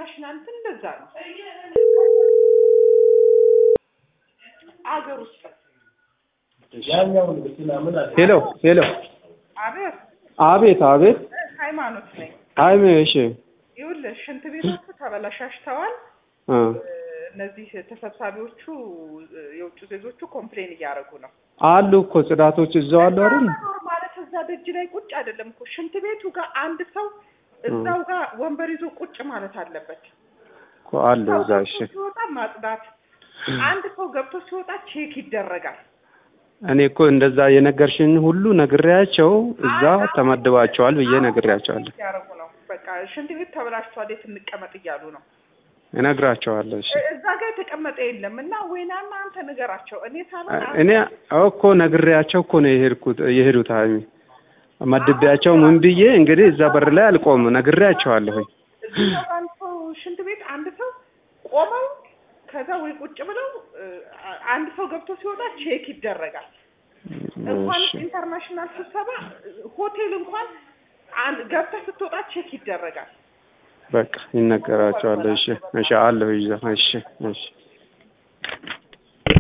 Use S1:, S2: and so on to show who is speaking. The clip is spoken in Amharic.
S1: ኢንተርናሽናል እንትን እንደዛ ነው። አገር ውስጥ
S2: ያኛውን ብትና ምን አለ
S3: ሄሎ ሄሎ፣
S1: አቤት
S3: አቤት አቤት።
S1: ሃይማኖት ነኝ።
S3: አይሜ እሺ፣
S1: ይኸውልህ ሽንት ቤቶቹ ተበላሻሽተዋል።
S3: እ
S1: እነዚህ ተሰብሳቢዎቹ የውጭ ዜጎቹ ኮምፕሌን እያደረጉ ነው።
S3: አሉ እኮ ጽዳቶች እዛው አሉ አይደል?
S1: መኖር ማለት እዛ ደጅ ላይ ቁጭ አይደለም እኮ ሽንት ቤቱ ጋር አንድ ሰው እዛው ጋር ወንበር ይዞ ቁጭ ማለት አለበት።
S3: እኮ አሉ
S1: ሰው
S3: እዛ።
S1: ገብቶ
S3: እሺ፣
S1: ሲወጣ ማጽዳት፣ አንድ ሰው ገብቶ ሲወጣ ቼክ ይደረጋል።
S3: እኔ እኮ እንደዛ የነገርሽኝ ሁሉ ነግሬያቸው እዛ ተመድባቸዋል ብዬ ነግሬያቸዋለሁ።
S1: ያደረጉ ነው። በቃ ሽንት ቤት ተበላሽቷል፣ የት እንቀመጥ እያሉ ነው።
S3: እነግራቸዋለሁ። እሺ፣
S1: እዛ ጋር የተቀመጠ የለም እና ወይናና አንተ ንገራቸው። እኔ ሳልሆን አንተ-
S3: እኔ እኮ ነግሬያቸው እኮ ነው የሄድኩት የሄዱት ሀይሚ መድቤያቸው ምን ብዬ እንግዲህ እዛ በር ላይ አልቆም ነግሬያቸዋለሁኝ።
S1: እዚህ ጋር አንድ ሰው ሽንት ቤት አንድ ሰው ቆመው ከዛ ወይ ቁጭ ብለው እ፣ አንድ ሰው ገብቶ ሲወጣ ቼክ ይደረጋል። እንኳን
S3: እሺ፣
S1: ኢንተርናሽናል ስብሰባ ሆቴል እንኳን አንድ ገብተህ ስትወጣ ቼክ ይደረጋል።
S3: በቃ ይነገራቸዋል። እሺ፣ እሺ አለሁ ይዛ። እሺ፣ እሺ